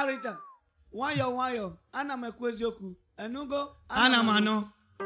mkparịta nwayọọ nwayọọ ana m ekwu eziokwu enugo ana m anụ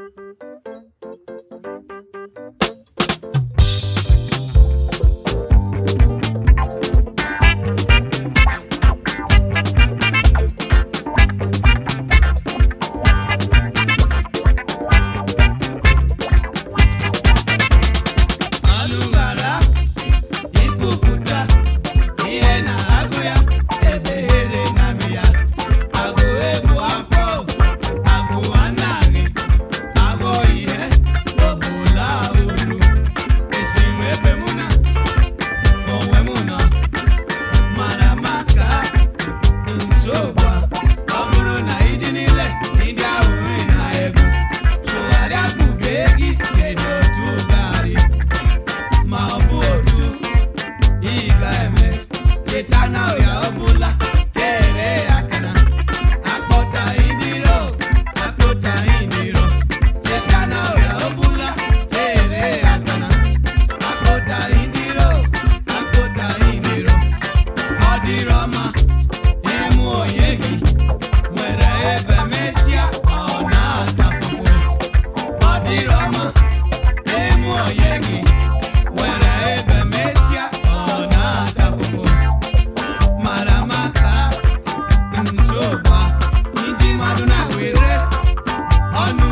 anụ ghara ikwupụta ihe na-agụ ya ebeghere na amị ya agụ egbu afọ agụ anaghị aghọ ihe ọbụla uru esi m ebe mụ na onwe m nọ mara maka nsogbu a ọ bụrụ na ịdị niile ndị ahụ na egwu tụgharịa kpube gị kedu otu garị ma ọ bụ otu ị ga-eme cheta na ọrịa ọbụla tere ya aka na akpọtaghị ndị iro akpọtaghị ndị iro cheta na ọrịa ọbụla tere ya aka na akpọtaghị ndị iro akpọtaghị ndị iro ọ dịrọ mma ịmụ onye gị nwere ebe mesịa ọ na-atapụwo ọ dịrọ mma ịmụ onye gị nwere ebe mesịa ọ na-atapụwo mara maka nsogbu a, ndị mmadụ na-were ọnụ